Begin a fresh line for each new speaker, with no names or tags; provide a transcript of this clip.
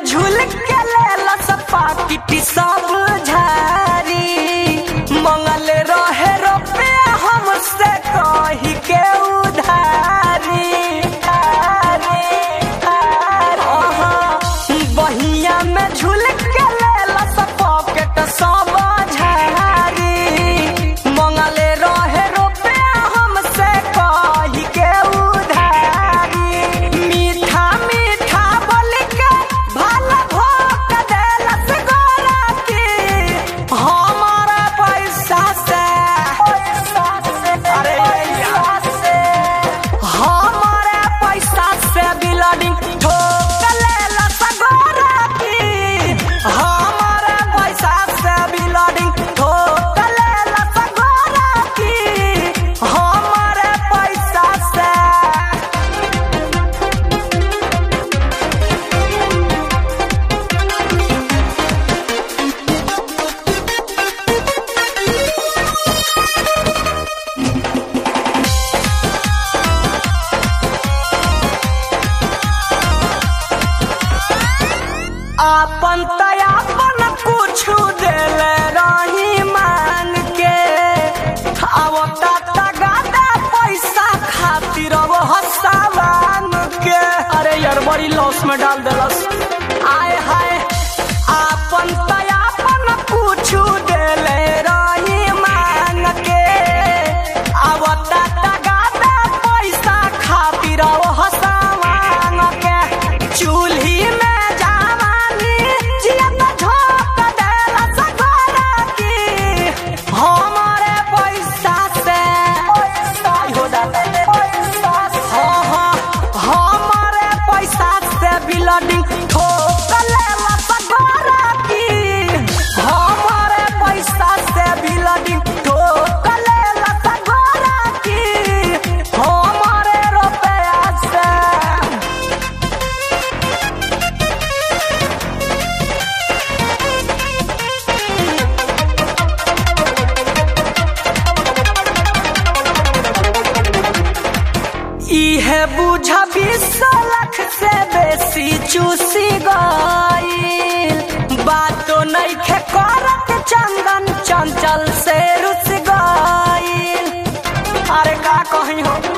झूल के लेला सपा किटी सब झारी मंगल रहे रुपया हमसे कही के उधारी अहाँ, बहिया में झूल के लेला सब पॉकेट सब झारी मंगल रहे रुपया हमसे कही के उधारी मीठा मीठा बोल के भला भोग देलस गोरा की हमारा पैसा से अरे से हमारे पैसा से बिल्डिंग ठोक लेलस गोरा की हमारे पैसा से बिल्डिंग ठोक लेलस गोरा की हमारे पैसा से आपन तयापन कुछ देले रही मांग के आवता तगादा पैसा खातिर अब हसावान के अरे यार बड़ी लॉस में डाल देलस आय हाय आपन तयापन कुछ देले रही मांग के आवता तगादा पैसा खातिर अब हसावान के चूल्ही में जवानी जियत झोंक देलस गोरा की हमारे पैसा से हो जाता हाँ हाँ हमारे पैसा से बिल्डिंग ठोक लेलस गोरा की हमारे पैसा से बिल्डिंग ठोक लेलस गोरा की हमारे रुपया से इहे बुझा बीस लाख से बेसी चूसी गईल बातो नहीं खे करत चंदन चंचल से रुस गईल अरे का कही हो